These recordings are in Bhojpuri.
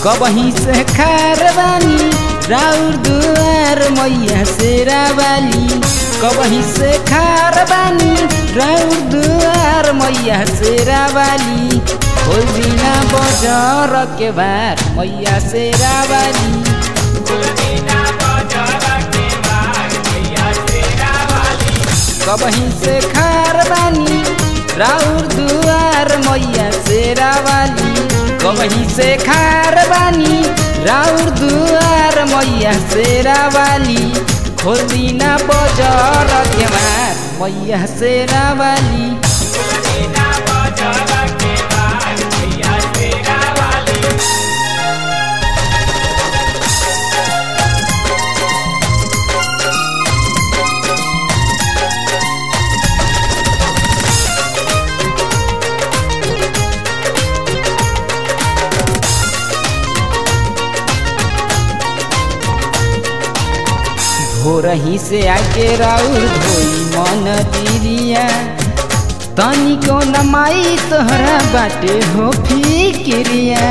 कबही से खार बानी राउर दुआर मैया शेरा वाली कबही से खार बानी राउर दुआर मैया शेरा वाली कोई बिना बजर के बार मैया शेरा वाली कबही से खार बानी राउर दुआर मैया शेरा वाली कबही से खार बानी राउर दुआर मैया शेरा वाली खोल दीना बजर के मार मैया शेरा वाली भोरही से आके राउर धोई मन दिरिया तनिको नमाई तोहरा बाटे हो फिक्रिया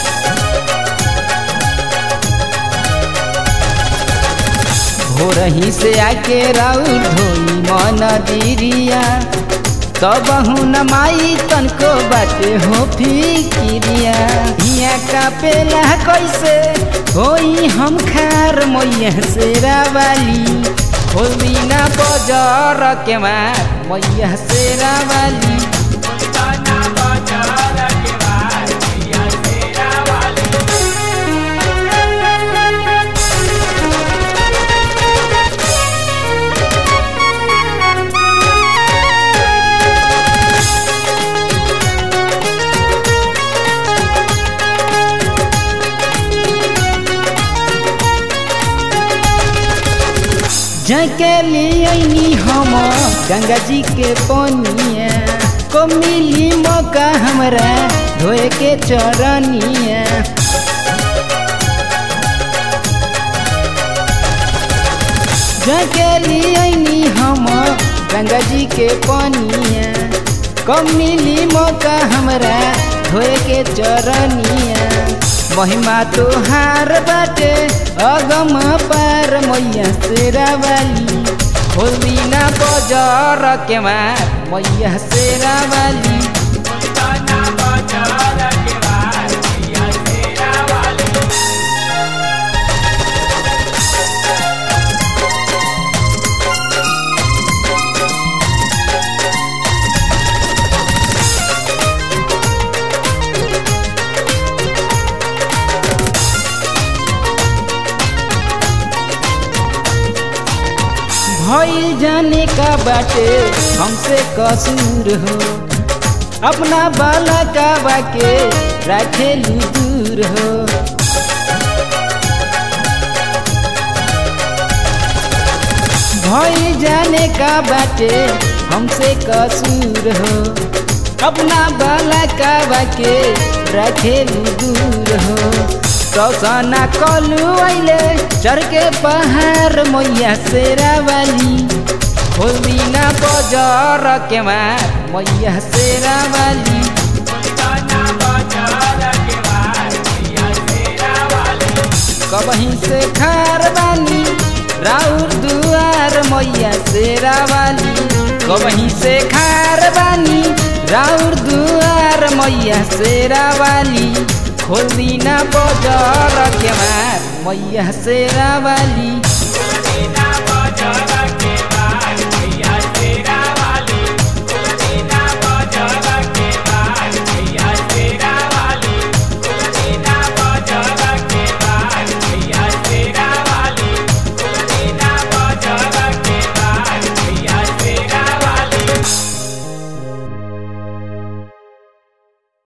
भोरही से आके राउर धोई मन दिरिया तब नमाई तनको बाटे हो फिक्रिया हिया का पेला कैसे होई हम खार मैया शेरा वाली खोल दीना बजर के मार मैया शेरा वाली जके लिए हम गंगा जी के पनिया को मिली मौका हमरा धोए के चरनिया जके लिए हम गंगा जी के पनिया को मिली मौका हमरा धोए के चरनिया महिमा तोहार बाटे अगम पार मैया शेरा वाली खोल दीना बजर के मार मैया शेरा वाली भइल जाने का बाटे हमसे कसूर हो अपना बाला का बाके रखे दूर हो भइल जाने का बाटे हमसे कसूर हो अपना बाला का बाके रखे दूर हो कौसना कलू अले चढ़ के पहाड़ मैया शेरा वाली खोल दीना बजर के मार मैया शेरा वाली कबही से खार बानी राउर दुआर मैया शेरा वाली कबही से खार बानी राउर दुआर मैया शेरा वाली खोल दीना बजर के मार मैया शेरा वाली बजर के मार